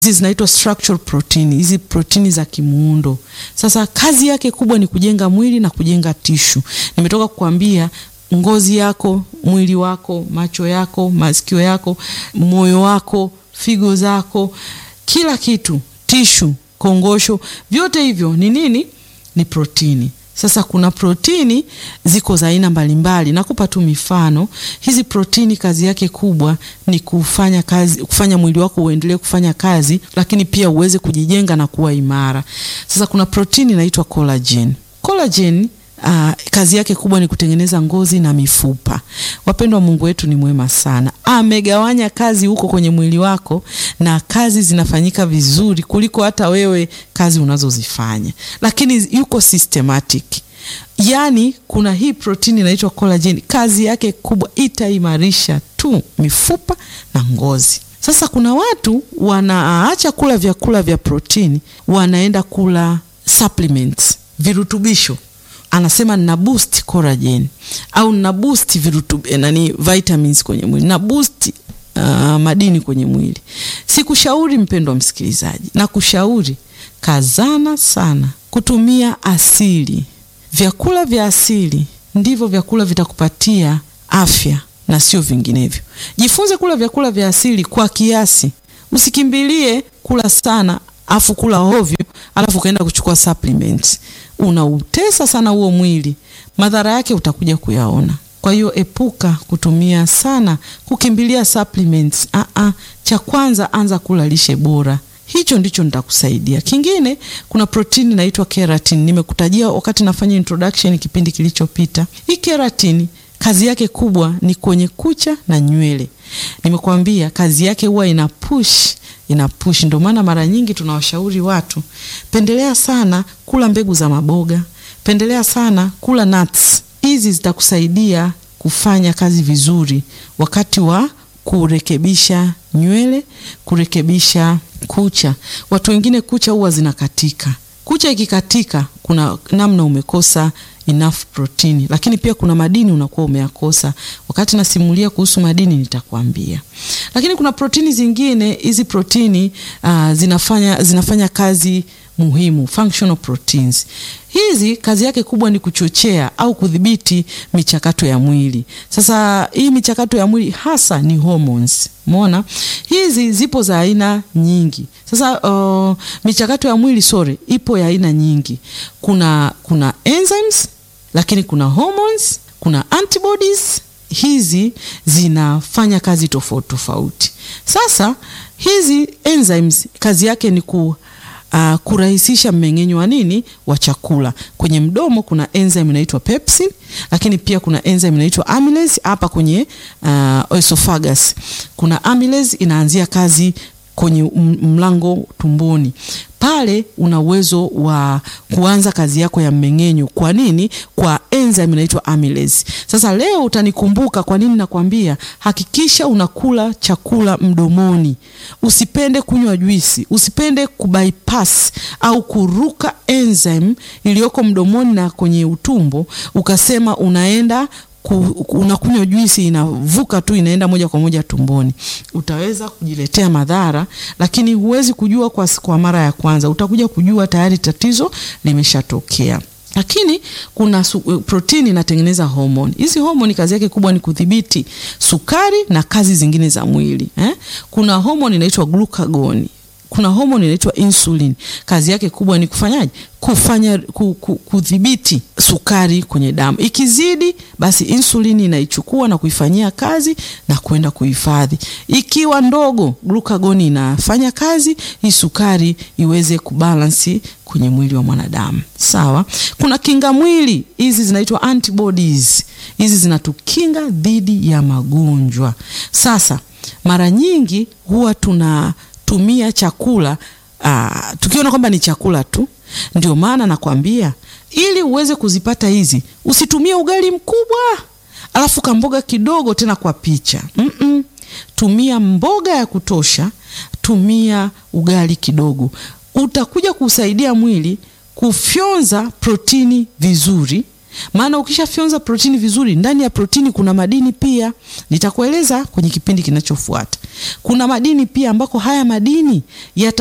hizi zinaitwa structural protein, hizi protini za kimuundo. Sasa kazi yake kubwa ni kujenga mwili na kujenga tishu. Nimetoka kukwambia ngozi yako, mwili wako, macho yako, masikio yako, moyo wako, figo zako, kila kitu, tishu, kongosho, vyote hivyo ni nini? Ni protini. Sasa kuna protini ziko za aina mbalimbali. Nakupa tu mifano. Hizi protini kazi yake kubwa ni kufanya kazi, kufanya mwili wako uendelee kufanya kazi, lakini pia uweze kujijenga na kuwa imara. Sasa kuna protini inaitwa collagen. Collagen Uh, kazi yake kubwa ni kutengeneza ngozi na mifupa. Wapendwa, Mungu wetu ni mwema sana, amegawanya kazi huko kwenye mwili wako, na kazi zinafanyika vizuri kuliko hata wewe kazi unazozifanya, lakini yuko systematic. Yaani kuna hii protini inaitwa collagen, kazi yake kubwa itaimarisha tu mifupa na ngozi. Sasa kuna watu wanaacha kula vyakula vya protini, wanaenda kula supplements, virutubisho anasema nina boost collagen au nina boost virutub nani vitamins kwenye mwili na boost uh, madini kwenye mwili. Sikushauri mpendwa msikilizaji, na kushauri kazana sana kutumia asili. Vyakula vya asili ndivyo vyakula vitakupatia afya na sio vinginevyo. Jifunze kula vyakula vya asili kwa kiasi, usikimbilie kula sana afu kula hovyo alafu ukaenda kuchukua supplements unautesa sana huo mwili, madhara yake utakuja kuyaona. Kwa hiyo epuka kutumia sana kukimbilia supplements. Ah ah, cha kwanza anza kula lishe bora, hicho ndicho nitakusaidia. Kingine, kuna protini inaitwa keratin, nimekutajia wakati nafanya introduction kipindi kilichopita. Hii keratin kazi yake kubwa ni kwenye kucha na nywele. Nimekwambia kazi yake huwa ina push ina push. Ndio maana mara nyingi tunawashauri watu, pendelea sana kula mbegu za maboga, pendelea sana kula nuts. Hizi zitakusaidia kufanya kazi vizuri wakati wa kurekebisha nywele, kurekebisha kucha. Watu wengine kucha huwa zinakatika. Kucha ikikatika, kuna namna umekosa enough protini, lakini pia kuna madini unakuwa umeyakosa. Wakati nasimulia kuhusu madini nitakwambia. Lakini kuna protini zingine, hizi protini uh, zinafanya, zinafanya kazi muhimu, functional proteins. Hizi kazi yake kubwa ni kuchochea au kudhibiti michakato ya mwili. Sasa hii michakato ya mwili hasa ni hormones. Umeona? Hizi zipo za aina nyingi. Sasa uh, michakato ya mwili sore ipo ya aina nyingi. Kuna kuna enzymes, lakini kuna hormones, kuna antibodies. Hizi zinafanya kazi tofauti tofauti. Sasa hizi enzymes kazi yake ni ku Uh, kurahisisha mmeng'enyo wa nini wa chakula. Kwenye mdomo kuna enzyme inaitwa pepsin, lakini pia kuna enzyme inaitwa amylase. Hapa kwenye uh, esophagus kuna amylase inaanzia kazi kwenye mlango tumboni pale una uwezo wa kuanza kazi yako ya mmeng'enyo. Kwa nini? Kwa enzyme inaitwa amylase. Sasa leo utanikumbuka kwa nini nakwambia, hakikisha unakula chakula mdomoni, usipende kunywa juisi, usipende kubypass au kuruka enzyme iliyoko mdomoni na kwenye utumbo, ukasema unaenda unakunywa juisi inavuka tu inaenda moja kwa moja tumboni. Utaweza kujiletea madhara, lakini huwezi kujua kwa, kwa mara ya kwanza. Utakuja kujua tayari tatizo limeshatokea. Lakini kuna protini inatengeneza homoni. Hizi homoni kazi yake kubwa ni kudhibiti sukari na kazi zingine za mwili eh? Kuna homoni inaitwa glucagon kuna homoni inaitwa insulin. Kazi yake kubwa ni kufanyaje? Kufanya kudhibiti sukari kwenye damu. Ikizidi basi insulini inaichukua na kuifanyia kazi na kwenda kuhifadhi. Ikiwa ndogo, glucagon inafanya kazi hii sukari iweze kubalansi kwenye mwili wa mwanadamu. Sawa? Kuna kinga mwili, hizi zinaitwa antibodies. Hizi zinatukinga dhidi ya magonjwa. Sasa mara nyingi huwa tuna tumia chakula aa, tukiona kwamba ni chakula tu. Ndio maana nakwambia ili uweze kuzipata hizi, usitumie ugali mkubwa alafu kamboga kidogo tena kwa picha mm -mm. Tumia mboga ya kutosha, tumia ugali kidogo, utakuja kusaidia mwili kufyonza protini vizuri maana ukishafyonza protini vizuri, ndani ya protini kuna madini pia. Nitakueleza kwenye kipindi kinachofuata. Kuna madini pia ambako haya madini yata